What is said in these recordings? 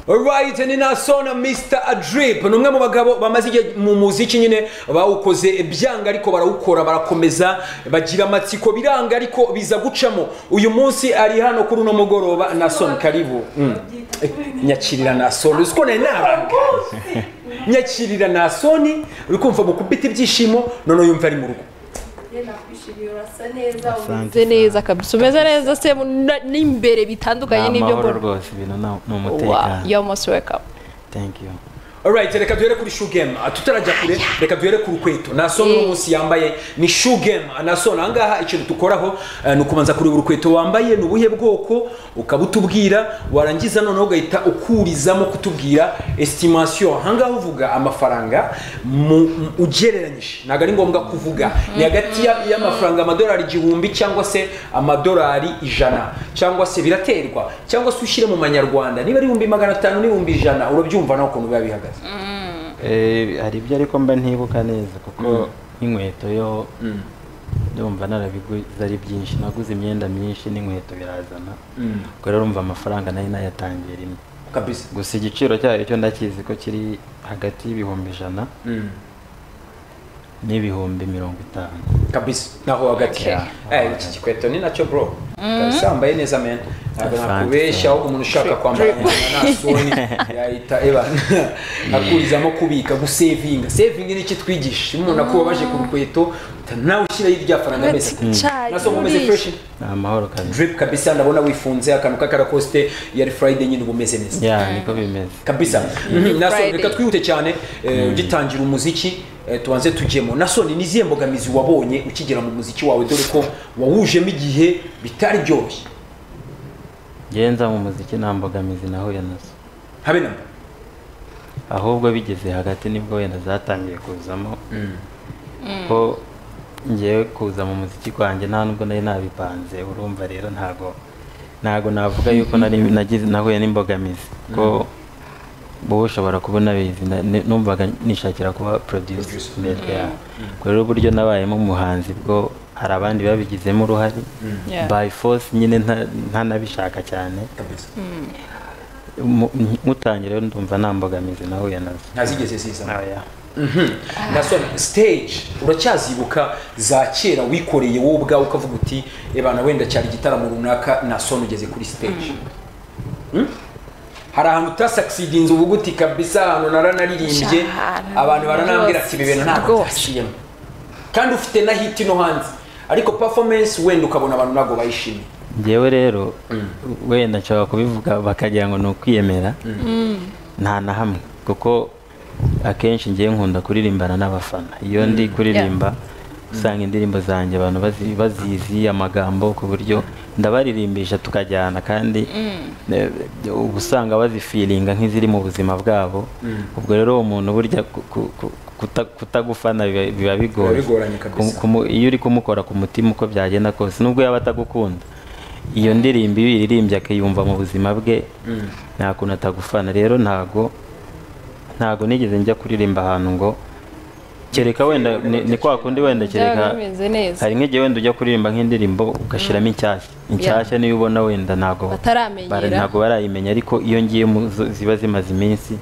Alright, ni nasona Mr. Adrip ni umwe mu bagabo bamaze igihe mu muziki nyine bawukoze byanga ariko barawukora barakomeza bagira amatsiko biranga ariko biza gucamo uyu munsi ari hano kuri uno mugoroba Nason karibu Mm. Eh, nyakirira Nason uzi ko nari nabanga nyakirira Nason uri kumva mu kubita ibyishimo none yumva ari mu rugo nakwishimiye urasa neza Asante umeze neza kabisa umeze neza se na- n'imbere bitandukanye n'ibyo amahoro mbona rwose ibintu nta- ni Wa, umutekano you're most welcome thank you Alright, reka duhere kuri shugema tutarajya kure reka duhere ku rukweto naso Eh. uno munsi yambaye ni shugema naso ahangaha ikintu dukoraho eh, ni ukubanza kureba urukweto wambaye ni ubuhe bwoko ukabutubwira warangiza noneho ugahita ukurizamo kutubwira estimation ahangaha uvuga amafaranga mu, mu- ugereranyije ntabwo ari ngombwa kuvuga ni hagati ya- y'amafaranga amadolari igihumbi cyangwa se amadolari ijana cyangwa se biraterwa cyangwa se ushyire mu manyarwanda niba ari ibihumbi magana atanu n'ibihumbi ijana urabyumva nawe ukuntu biba bihagaze Eh, hari ibyo ariko mba ntibuka neza kuko nk'inkweto yo ndumva narabiguze ari byinshi naguze imyenda myinshi n'inkweto birazana ubwo rero urumva amafaranga nari nayatangiye rimwe kabisa gusa igiciro cyayo cyo ndakizi ko kiri hagati y'ibihumbi ijana n'ibihumbi mirongo itanu kabisa naho hagati Okay. Eh, iki gikweto ni nacyo bro kabisa yambaye neza men ntabwo Asante. nakubeshya ahubwo umuntu ushaka kwambara nasoni yahita eba akurizamo kubika gusevinga sevinga ni iki twigisha iyo umuntu akubabaje ku rukweto uhita nawe ushyiraho irya faranga meza naso nkomeze fresh ni amahoro kabisa drip kabisa ndabona wifunze akantu k'akarakoste yari friday nyine uba umeze neza ya niko bimeze kabisa Mhm. Friday. naso reka twihute cyane eh, ugitangira umuziki eh, tubanze tujyemo nasoni ni izihe mbogamizi wabonye ukigera mu muziki wawe dore ko wawujemo igihe bitari byoroshye ngenza mu muziki nta mbogamizi nahuye nazo habe na mba ahubwo bigeze hagati nibwo wenda zatangiye kuzamo ko ngewe kuza mu muziki wanjye nta nubwo nari nabipanze urumva rero ntago ntago navuga yuko nari nagize nahuye n'imbogamizi ko wowe ushobora kubona bizi numvaga nishakira kuba producer Producer. mbere yawe ubwo rero uburyo nabayemo umuhanzi bwo hari abandi babigizemo uruhare Yeah. by force nyine nta- ntanabishaka cyane kabisa Mu- nkutangira rero ndumva nta mbogamizi nahuye nazo ntazigeze ziza Oya. nasoni stage uracyazibuka za kera wikoreye wowe ubwawe ukavuga uti ebana wenda cyari igitaramo runaka nasoni ugeze kuri stage Hmm? hari ahantu utasakisidinze uvuga uti kabisa ahantu naranaririmbye Cyane. abantu baranambwira ati ibi bintu ntabwo Rwose. byashyiyemo kandi ufite na hit no hanze ariko performance wenda ukabona abantu ntabwo bayishimiye njyewe rero wenda nshobora kubivuga bakagira ngo ni ukwiyemera nta na hamwe kuko akenshi ngewe nkunda kuririmbana n'abafana iyo ndi kuririmba usanga indirimbo zanjye abantu bazi- bazizi amagambo ku buryo ndabaririmbisha tukajyana kandi eh, uba usanga bazifiringa nk'iziri mu buzima bwabo ubwo rero uwo muntu burya ku- ku- ku- kuta- kutagufana biba- biba bigoye bigoranye kabisa. Kumu- kumu- iyo uri kumukora ku mutima uko byagenda kose nubwo yaba atagukunda iyo ndirimbo iyo uyiririmbye akayumva mu buzima bwe nta kuntu atagufana rero ntago ntago nigeze njya kuririmba ahantu ngo kereka wenda ni- ni kwa kundi wenda kereka byaba bimeze neza hari nk'igihe wenda ujya kuririmba nk'indirimbo ugashyiramo inshyashya inshyashya niyo ubona wenda ntago Bataramenyera. bara- ntago barayimenya ariko iyo ngiye mu zo- ziba zimaze iminsi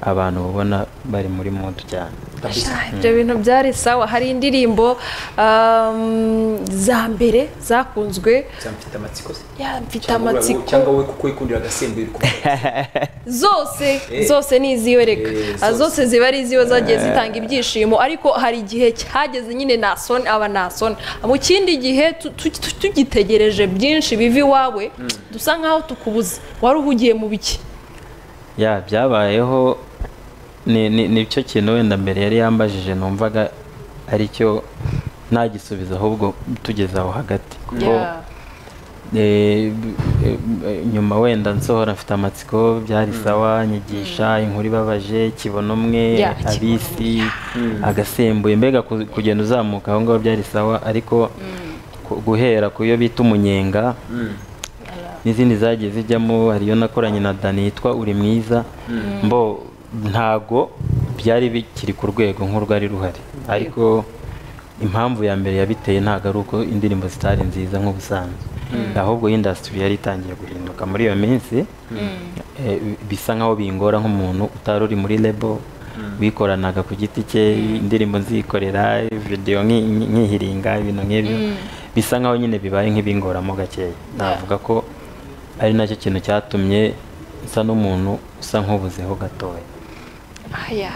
abantu ubona bari muri mudu cyane kabisa ibyo bintu byari sawa hari indirimbo um, za mbere zakunzwe Cyangwa mfite amatsiko se ya mfite Cyangwa wowe- amatsiko cyangwa wowe kuko wikundira agasembuye uri kumva. zose Eh. zose ni iziwe reka Eh, Ah, zose. zose ziba ari iziwe zagiye zitanga ibyishimo ariko hari igihe cyageze nyine nasoni aba nasoni mu kindi gihe tu- tu- tu- tugitegereje byinshi biva iwawe dusa nkaho tukubuze wari uhugiye mu biki ya byabayeho ni ni- ni cyo kintu wenda mbere yari yambajije numvaga aricyo nta gisubizo ahubwo tugeze aho hagati kuko Yeah. eh, b- eh, eh, nyuma wenda nsohora mfite amatsiko byari sawa nyigisha inkuru ibabaje kibona umwe Yeah, Kibono abisi agasembuye mbega ku- kugenda uzamuka aho ngaho byari sawa ariko ku- guhera ku yo bita umunyenga n'izindi zagiye zijyamo hari iyo nakoranye na dani yitwa uri mwiza mbo ntago byari bikiri ku rwego nk'urwari ruhari ariko impamvu ya mbere yabiteye ntago ari uko indirimbo zitari nziza nk'ubusanzwe ahubwo indasitiri yari itangiye guhinduka muri iyo minsi eh, bisa nkaho bingora nk'umuntu utari uri muri lebo wikoranaga ku giti cye indirimbo nzikorera videwo nki- nki- nkihiringa ibintu nk'ibyo bisa nkaho nyine bibaye nk'ibingoramo gakeya navuga ko ari nacyo kintu cyatumye nsa n'umuntu usa nk'ubuzeho gatoya aya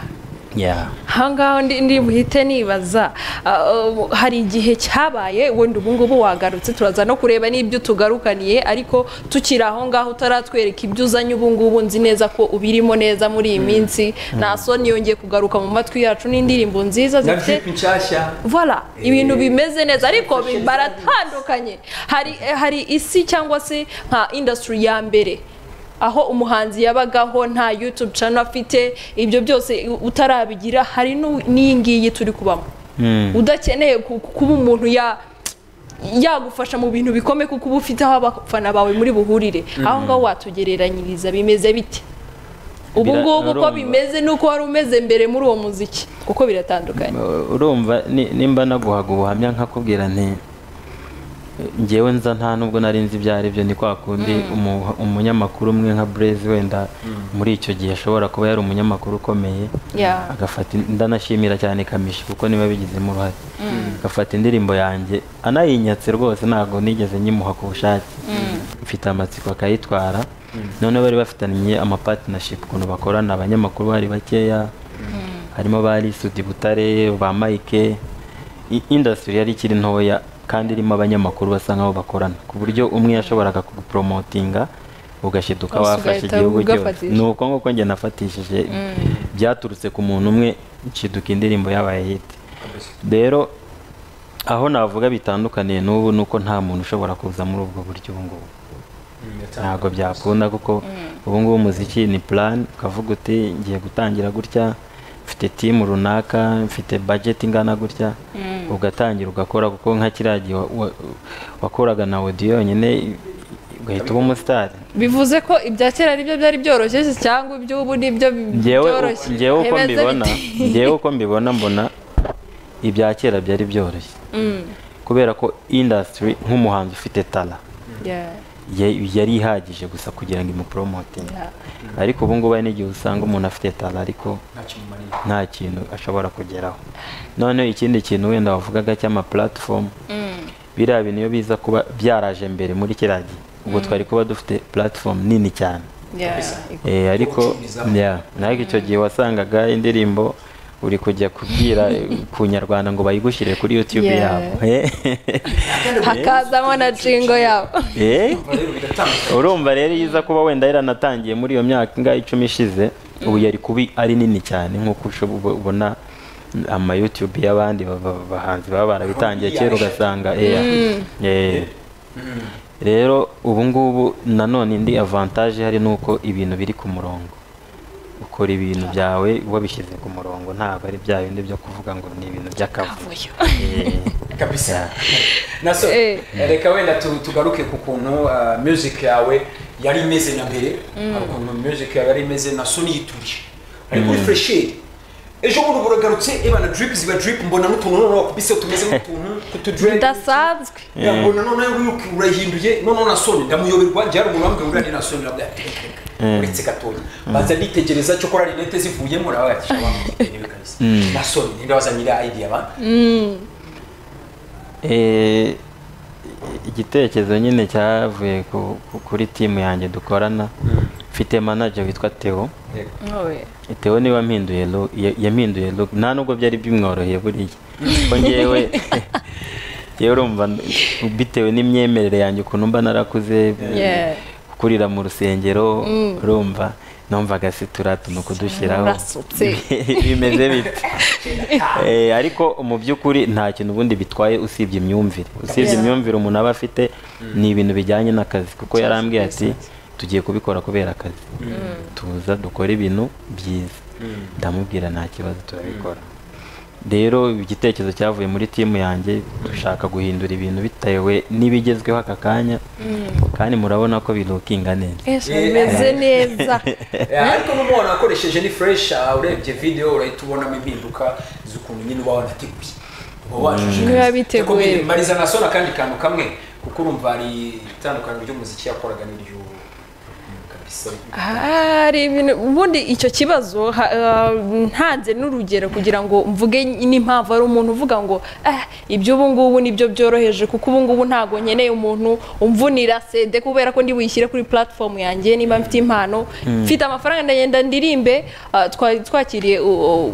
Yeah. ahangaha ndi ndi buhite nibaza ah, ubu- hari igihe cyabaye wenda ubu ngubu wagarutse turaza no kureba n'ibyo tugarukaniye ariko tukiri aho ngaho utaratwereka ibyo uzanye ubu ngubu nzi neza ko ubirimo neza muri iyi minsi nta soni yongeye kugaruka mu matwi yacu n'indirimbo nziza na zifite vipi nshyashya Voila, ibintu bimeze neza ariko Fashion baratandukanye hari hari isi cyangwa se nka industry ya mbere aho umuhanzi yabagaho nta youtube channel afite ibyo byose utarabigira hari n'u- n'iyi ngiyi turi kubamo Mm. udakeneye ku- kuba umuntu ya yagufasha mu bintu bikomeye kuko uba ufite aho abafana bawe muri buhurire aho ngaho watugereranyiriza bimeze bite ubu Bira- ngubu uko urumva. bimeze n'uko wari umeze mbere muri uwo muziki kuko biratandukanye Uh, urumva ni- nimba naguhaga ubuhamya nkakubwira nti ngewe nza nta nubwo nari nzi ibyo ari byo ni kwa kundi umu- umunyamakuru umwe nka burezi wenda muri icyo gihe ashobora kuba yari umunyamakuru ukomeye Yeah. agafata ndanashimira cyane kamishi kuko niba bigizemo uruhare agafata indirimbo yanjye anayinyatse rwose ntabwo nigeze nyimuha ku bushake mfite amatsiko akayitwara noneho bari bafitanye amapatinashipu ukuntu bakorana abanyamakuru bari bakeya harimo ba Lisudi Butare ba Mike I- industry yari ikiri ntoya kandi irimo abanyamakuru basa nkaho bakorana ku buryo umwe yashoboraga kugupromotinga ugashiduka Wose wafashe ugahita igihugu cyose ugafatisha. ni uko nguko njye nafatishije byaturutse ku muntu umwe nshiduka indirimbo yabaye hit rero aho navuga bitandukaniye n'ubu ni uko nta muntu ushobora kuza muri ubwo buryo ubu ngubu ntabwo byakunda kuko ubu ngubu umuziki ni plan ukavuga uti ngiye gutangira gutya mfite timu runaka mfite budget ingana gutya ugatangira ugakora kuko nka kiriya gihe wa- wa- wakoraga na audio yonyine ugahita uba umusitari bivuze ko ibya kera ari byo byari byoroshye se cyangwa iby'ubu ni byo ngewe byoroshye ngewe uko Bimeze mbibona bite? ngewe uko mbibona mbona ibya kera byari byoroshye kubera ko industry nk'umuhanzi ufite tala Yeah, ya- yari ihagije gusa kugira ngo imuporomotinge yeah. ariko ubu ngubu hari n'igihe usanga umuntu afite tala ariko nta kintu ashobora kugeraho noneho ikindi kintu wenda wavugaga cy'amapulatifomu biriya bintu iyo biza kuba byaraje mbere muri kiriya gihe ubwo twari kuba dufite pulatifomu nini cyane Yeah, Eh, ariko gucururizaho. yeah, naho icyo gihe wasangaga indirimbo uri kujya kubwira eh, ku nyarwanda ngo bayigushyire kuri youtube Yeah. yabo Eh, hakazamo na jingo yabo eh, rero biratandukanye urumva rero iyo iza kuba wenda yaranatangiye muri iyo myaka ingahe icumi ishize ubu yari kuba ari nini cyane nk'uko ushobo- ubo- ubona ama youtube y'abandi ba- ba- bahanzi baba barabitangiye kera ugasanga eh, eh. rero ubu ngubu nanone indi avantage hari ni uko ibintu biri ku murongo ukora ibintu byawe wabishyize ku murongo ntabwo ari bya bindi byo kuvuga ngo ni ibintu by'akavuyo Eh. kabisa naso Eh. reka wenda tu- tugaruke ku kuntu ah, music yawe yari imeze na mbere hari ukuntu music yawe yari imeze na so niyituje ari kuri fresheri ejo bundi buragarutse ebana drip ziba drip mbona n'utuntu noneho wakubise tumeze nk'utuntu kutudread bidasanzwe mbona noneho wiruka urahinduye noneho na soni ndamuyoberwa njye hari umuntu wambwira ngo uriya ni na soni ndabwira ati "Reka, reka, uretse gatoya baza nitegereza cyo kora rinete zivuyemo nawe ati shabana niwe kabisa na soni ninde wazanye iriya idea ba Eh, igitekerezo nyine cyavuye ku- ku- kuri timu yanjye dukorana mfite manager witwa Theo Yego. Owe. Theo niwe wampinduye look ya- yampinduye look nta nubwo byari bimworoheye buriya ko ngewe ngewe urumva bitewe n'imyemerere yanjye ukuntu mba narakuze Yeah. kurira mu rusengero urumva numvaga situra ni ukudushyiraho Murasutse. bimeze bite Eh, ariko mu by'ukuri nta kintu ubundi bitwaye usibye imyumvire usibye Yeah. imyumvire umuntu aba afite ni ibintu bijyanye n'akazi kuko yarambwiye ati tugiye kubikora kubera akazi tuza dukore ibintu byiza ndamubwira nta kibazo turabikora rero igitekerezo cyavuye muri timu yanjye dushaka guhindura ibintu bitewe n'ibigezweho aka kanya kandi murabona ko birukinga neza Ese Yeah. bimeze neza Eh, ariko n'umwana wakoresheje ni fresh ah, urebye video urahita ubonamo impinduka z'ukuntu nyine uba wanateguye uba washishikaye Niba biteguye. mariza na sona kandi kantu kamwe kuko urumva hari itandukaniro ry'umuziki yakoraga n'iryo kabisa hari ibintu ubundi icyo kibazo ha- ah, ntanze n'urugero kugira ngo mvuge n'impamvu ari umuntu uvuga ngo "Ah, ibyo ubu ngubu nibyo byoroheje kuko ubu ngubu ntabwo nkeneye umuntu umvunira sede kubera ko ndi buyishyire kuri platform yanjye niba mfite impano mfite amafaranga ndagenda ndirimbe ah, twa- twakiriye u- u-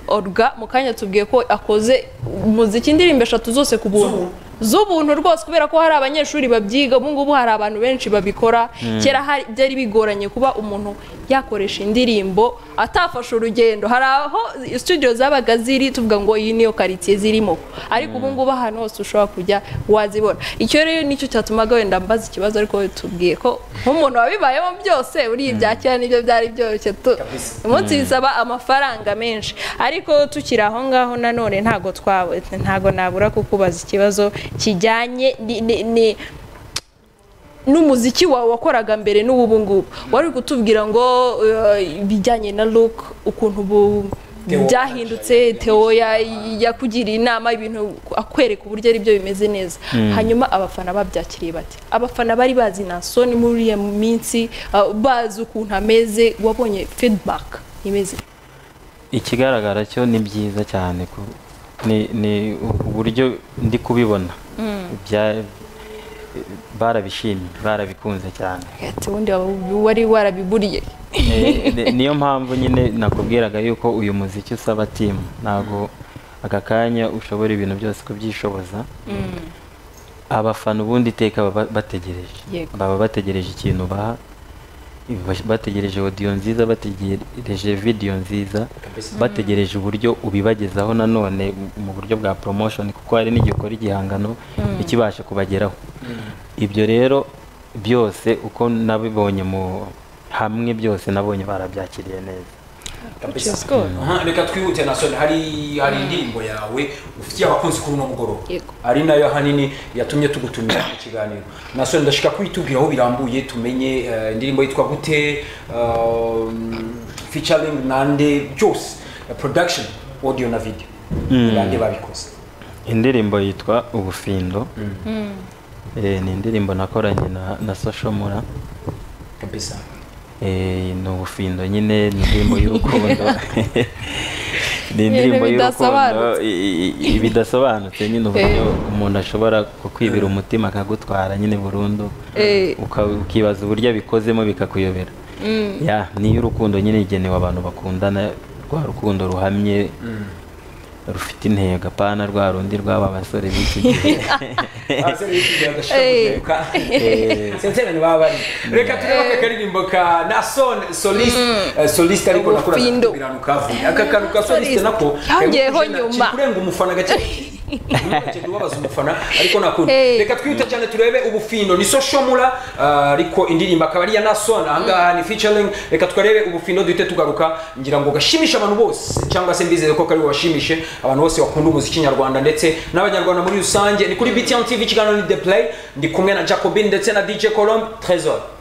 oruga mu kanya tubwiye ko akoze umuziki indirimbo eshatu zose ku buntu Z'ubu. z'ubuntu rwose kubera ko hari abanyeshuri babyiga ubu ngubu hari abantu benshi babikora kera hari- byari bigoranye kuba umuntu yakoresha indirimbo atafashe urugendo hari aho studio zabaga ziri tuvuga ngo iyi niyo karitsiye zirimo ariko ubu ngubu ahantu hose ushobora kujya wazibona icyo rero nicyo cyatumaga wenda mbaza ikibazo ariko tubwiye ko nk'umuntu wabibayemo byose uriya ibya kera nibyo byari byoroshye tu- Kabisa. umunsi bisaba amafaranga menshi ariko tukiri aho ngaho nanone ntago twawe ntago nabura kukubaza ikibazo kijyanye ni- ni- ni- n'umuziki wawe wakoraga mbere n'ubu ubu ngubu wari uri kutubwira ngo eh, ibijyanye na look ukuntu ubu Theo byahindutse Theo ya- yakugiriye inama ibintu akwereka uburyo ari byo bimeze neza hanyuma abafana babyakiriye bate abafana bari bazi nasoni muri iyo minsi ah, bazi ukuntu ameze wabonye feedback imeze ikigaragara cyo ni byiza cyane ku- ni ni uburyo ndi kubibona Bya- barabishimye barabikunze cyane ati ubundi waba- wari warabiburiye Eh, ni- niyo mpamvu nyine nakubwiraga yuko uyu muziki usaba timu ntabwo aka kanya ushobora ibintu byose kubyishoboza abafana ubundi iteka baba bategereje Yego. baba bategereje ikintu baha bash- bategereje odiyo nziza bategereje vidiyo nziza kabisa bategereje uburyo ubibagezaho nanone mu buryo bwa promotion kuko hari n'igihe ukora igihangano ntikibashe kubageraho ibyo rero byose uko nabibonye mu hamwe byose nabonye barabyakiriye neza kabisa is good. Aha, reka twihute nasoni hari hari indirimbo yawe ufitiye abakunzi kuri uno mugoroba Yego. ari nayo ahanini yatumye tugutumira mu kiganiro nasoni ndashaka kuyitubwira aho birambuye tumenye eh, indirimbo yitwa gute um, featuring nande byose eh, production audio na video nande babikoze indirimbo yitwa ubufindo Eh, ni indirimbo nakoranye na, na social mura kabisa Eh, ni ubufindo nyine ni indirimbo y'urukundo ni Ibintu indirimbo y'urukundo bidasobanutse. i- i- i- bidasobanutse nyine uburyo umuntu ashobora kukwibira umutima akagutwara nyine burundu Eh. uka- ukibaza uburyo abikozemo bikakuyobera Ya, ni iy'urukundo nyine igenewe abantu bakundana rwa rukundo ruhamye rufite intego apana rwa rundi rw'aba basore b'iki gihe abasore bikigira Eh. agashabuka senserani baba bari reka turebe aka karirimbo ka nason soliste eh, soliste ariko nakora Ubufindo. kubiranu kavuye aka kantu ka soliste Soliste. nako Yongeyeho kari gucana, nyuma. kiri kurenga umufana gake Ntibongere kubabaza umufana ariko nakunda Hey. reka twihute cyane turebe ubufindo ni so shomura ah, ariko indirimbo akaba ari iya nason ahangaha ni featuring reka tukarebe ubufindo duhite tugaruka ngira ngo gashimishe abantu bose cyangwa se mbizeye ko kari washimishe abantu bose bakunda umuziki nyarwanda ndetse n'abanyarwanda muri rusange ni kuri btn tv ikiganiro ni the play ndi kumwe na jacobin ndetse na dj colombe tresor